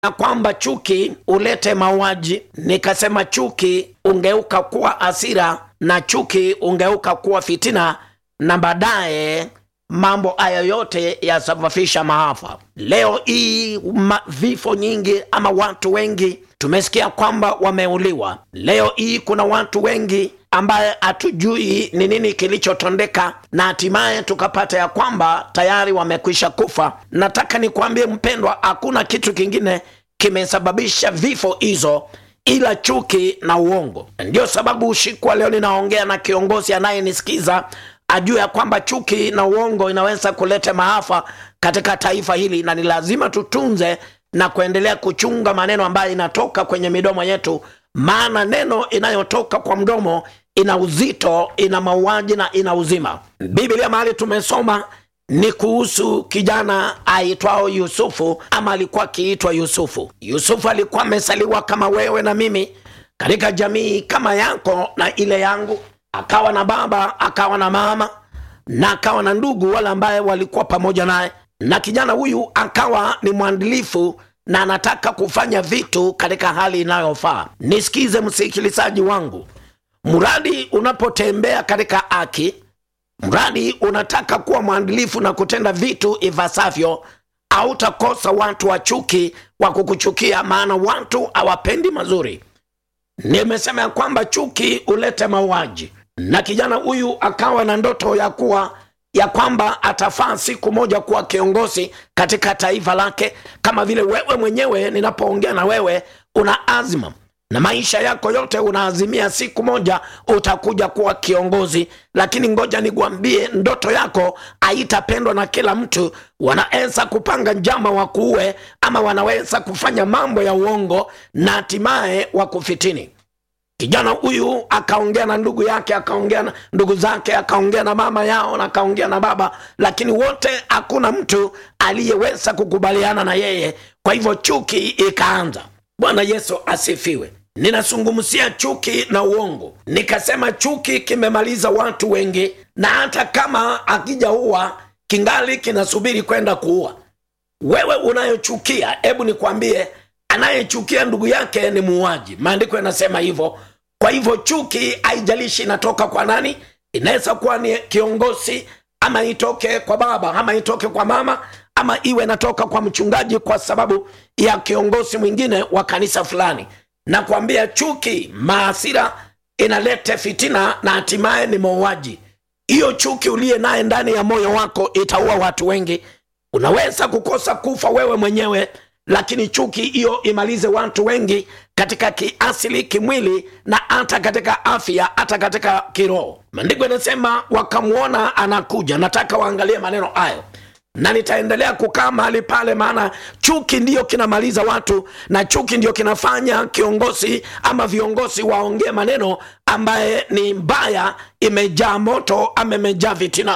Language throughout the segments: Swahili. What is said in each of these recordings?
na kwamba chuki ulete mauaji, nikasema chuki ungeuka kuwa hasira na chuki ungeuka kuwa fitina, na baadaye mambo haya yote yasababisha maafa. Leo hii ma, vifo nyingi ama watu wengi tumesikia kwamba wameuliwa. Leo hii kuna watu wengi ambaye hatujui ni nini kilichotondeka na hatimaye tukapata ya kwamba tayari wamekwisha kufa. Nataka nikwambie mpendwa, hakuna kitu kingine kimesababisha vifo hizo ila chuki na uongo. Ndio sababu usiku wa leo ninaongea na kiongozi anayenisikiza ajue ya kwamba chuki na uongo inaweza kuleta maafa katika taifa hili, na ni lazima tutunze na kuendelea kuchunga maneno ambayo inatoka kwenye midomo yetu, maana neno inayotoka kwa mdomo ina uzito, ina mauaji na ina uzima. Biblia mahali tumesoma ni kuhusu kijana aitwao Yusufu, ama alikuwa akiitwa Yusufu. Yusufu alikuwa amesaliwa kama wewe na mimi katika jamii kama yako na ile yangu, akawa na baba, akawa na mama na akawa na ndugu wale ambaye walikuwa pamoja naye, na kijana huyu akawa ni mwandilifu na anataka kufanya vitu katika hali inayofaa. Nisikize msikilizaji wangu, mradi unapotembea katika haki mradi unataka kuwa mwandilifu na kutenda vitu ipasavyo, hautakosa watu wa chuki wa kukuchukia, maana watu hawapendi mazuri. Nimesema ya kwamba chuki hulete mauaji, na kijana huyu akawa na ndoto ya kuwa ya kwamba atafaa siku moja kuwa kiongozi katika taifa lake, kama vile wewe mwenyewe. Ninapoongea na wewe, una azma na maisha yako yote unaazimia siku moja utakuja kuwa kiongozi, lakini ngoja nikuambie, ndoto yako haitapendwa na kila mtu. Wanaweza kupanga njama wakuue, ama wanaweza kufanya mambo ya uongo na hatimaye wakufitini. Kijana huyu akaongea na ndugu yake, akaongea na ndugu zake, akaongea na mama yao na akaongea na baba, lakini wote hakuna mtu aliyeweza kukubaliana na yeye. Kwa hivyo chuki ikaanza. Bwana Yesu asifiwe. Ninazungumzia chuki na uongo. Nikasema chuki kimemaliza watu wengi, na hata kama akijaua kingali kinasubiri kwenda kuua. Wewe unayochukia, hebu nikwambie, anayechukia ndugu yake ni muuaji. Maandiko yanasema hivyo. Kwa hivyo chuki haijalishi inatoka kwa nani, inaweza kuwa ni kiongozi, ama itoke kwa baba, ama itoke kwa mama, ama iwe inatoka kwa mchungaji, kwa sababu ya kiongozi mwingine wa kanisa fulani na kuambia chuki, maasira inaleta fitina na hatimaye ni mauaji. Hiyo chuki uliye naye ndani ya moyo wako itaua watu wengi. Unaweza kukosa kufa wewe mwenyewe, lakini chuki hiyo imalize watu wengi katika kiasili, kimwili na hata katika afya, hata katika kiroho. Maandiko yanasema wakamwona anakuja. Nataka waangalie maneno hayo na nitaendelea kukaa mahali pale, maana chuki ndiyo kinamaliza watu na chuki ndiyo kinafanya kiongozi ama viongozi waongee maneno ambaye ni mbaya, imejaa moto ama imejaa vitina.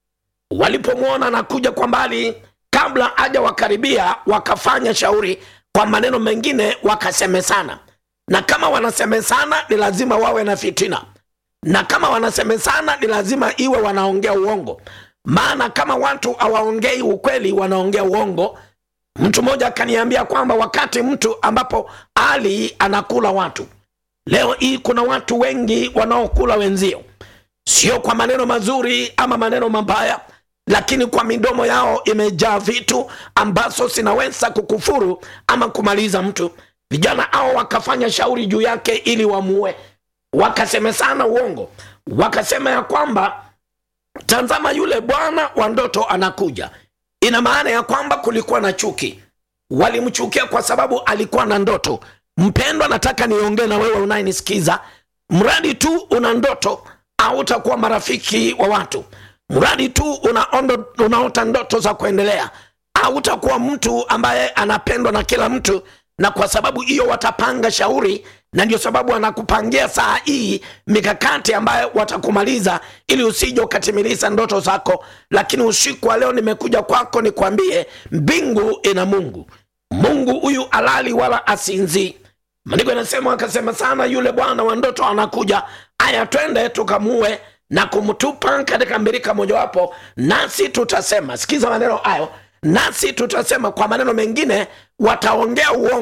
Walipomwona anakuja kwa mbali, kabla haja wakaribia, wakafanya shauri kwa maneno mengine, wakasemesana. Na kama wanasemesana, ni lazima wawe na fitina, na kama wanasemesana, ni lazima iwe wanaongea uongo maana kama watu hawaongei ukweli, wanaongea uongo. Mtu mmoja akaniambia kwamba wakati mtu ambapo ali anakula watu, leo hii kuna watu wengi wanaokula wenzio, sio kwa maneno mazuri ama maneno mabaya, lakini kwa midomo yao imejaa vitu ambazo zinaweza kukufuru ama kumaliza mtu. Vijana hao wakafanya shauri juu yake ili wamuue, wakasemesana uongo, wakasema ya kwamba Tazama, yule bwana wa ndoto anakuja. Ina maana ya kwamba kulikuwa na chuki, walimchukia kwa sababu alikuwa na ndoto. Mpendwa, nataka niongee na wewe unayenisikiza, mradi tu una ndoto, hautakuwa marafiki wa watu. Mradi tu unaondo, unaota ndoto za kuendelea, hautakuwa mtu ambaye anapendwa na kila mtu, na kwa sababu hiyo watapanga shauri na ndio sababu wanakupangia saa hii mikakati ambayo watakumaliza ili usije ukatimiliza ndoto zako. Lakini usiku wa leo nimekuja kwako nikwambie, mbingu ina Mungu. Mungu huyu alali wala asinzii. Maandiko yanasema akasema sana, yule bwana wa ndoto anakuja, aya, twende tukamue na kumtupa katika mbirika mojawapo, nasi tutasema. Sikiza maneno hayo, nasi tutasema kwa maneno mengine wataongea uongo